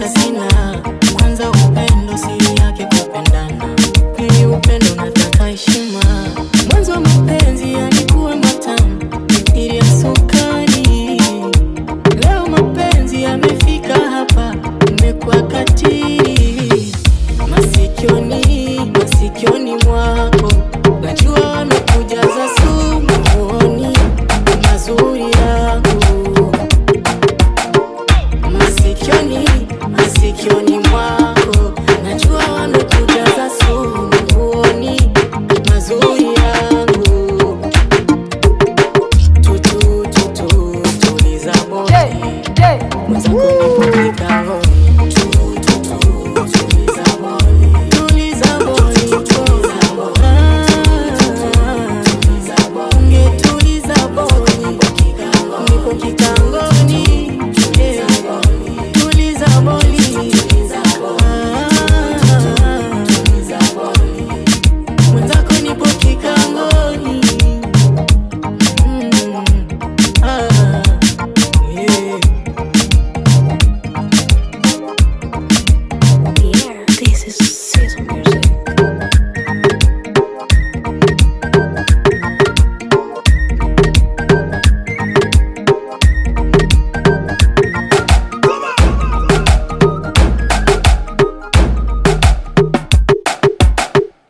sina. Kwanza upendo siri yake kupendana, pili upendo nataka heshima. Mwanzo wa mapenzi yalikuwa matamu, mithili ya sukari. Leo mapenzi yamefika hapa, imekuwa katili. Masikioni, masikioni mwako najua wamekujaza sumu, huoni mazuri yangu masikioni, masikioni mwako najua wamekujaza sumu, huoni mazuri yangu. Tutu, tutu, tuliza boti mwenzako nipo